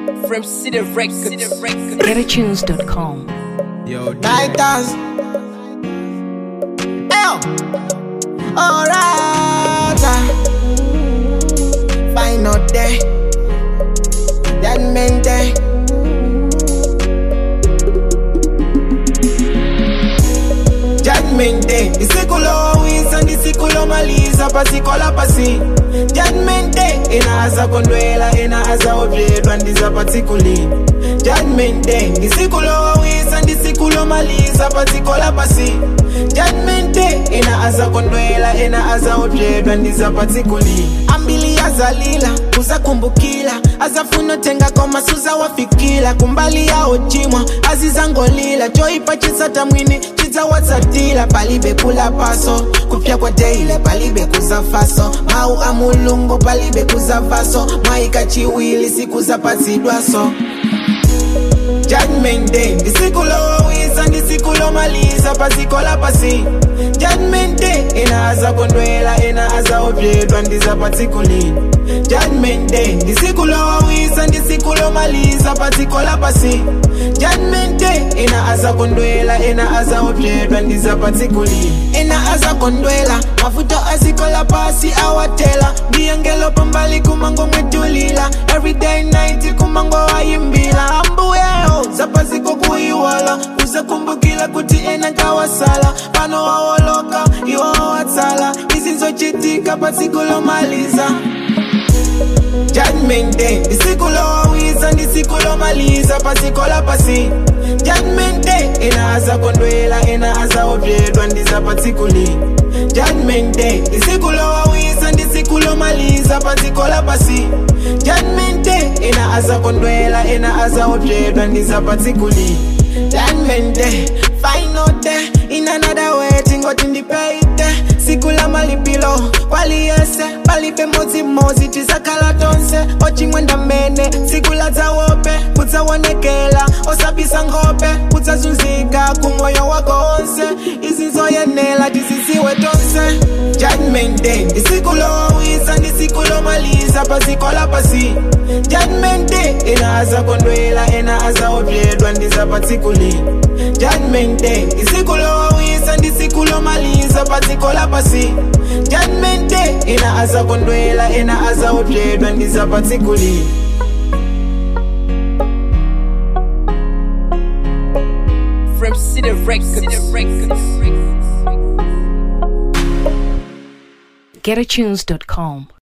From City Records. GetAtunes.com. Yo, Titans. Eyo. Alright. Final day. Judgment day. Judgment day. Disikulo wisa ndisikulo maliza pasikola pasi. Judgment day. Inaza kondwela inaza obyedwa ndiza patikuli. Judgment day. Ndisikulo wisa ndisikulo maliza pasikola pasi. Judgment day. Inaza kondwela inaza obyedwa ndiza patikuli. Ambili azalila uzakumbukila azafuna tenga koma suza wafikila kumbali yao chimwa azizangolila choipachisa tamwini chidzawatsatila palibe kula paso kupya kwa deile palibe kuzafaso mau amulungu palibe kuzavaso mwaika chiwili siku zapatsidwaso Judgment day ndisikulowisa ndisikulomaliza pasikola pasi Judgment day inaza kondwela inaza obyedwa ndiza patikulini Judgment day ndisikulowisa ndisikulomaliza pasikola pasi Judgment day inaza kondwela inaza obyedwa ndiza patikulini Inaza kondwela mafuta asikola pasi awatela ndiyengelo pambali kumango mwetulila everyday night kumango wayimbila ambuyeho zapasiko kuiwala uzakumbukila kuti ena kawasala pano wawoloka iwo watsala izinzochitika pasikulomaliza Judgment day ndisikulowisa ndisikulomaliza pasikola pasi Judgment day inaza kondwela inaza obyedwa ndiza patikuli Judgment day ndisikulowisa ndisikulomaliza pasikola pasi Judgment day inaza kondwela inaza obyedwa ndiza patikuli Judgment day final day in another way tingoti ndipeite siku la malipilo kwaliyese palibe modzimodzi tizakhala tonse ochimwenda mmene siku la dzawope kudzawonekela osabisa nkhope kudzazunzika kumoyo wako onse izizoyenela tiziziwe tonse judgment day ndisikulowisa ndisikulomaliza pasikola pasi judgment day inaza kondwela inaza obyedwa ndiza patsikuli judgment day ndisikulowisa ndisikulomaliza pasikola pasi judgment day inaza kondwela inaza obyedwa ndiza patsikuli From City Records. GetAtunes.com.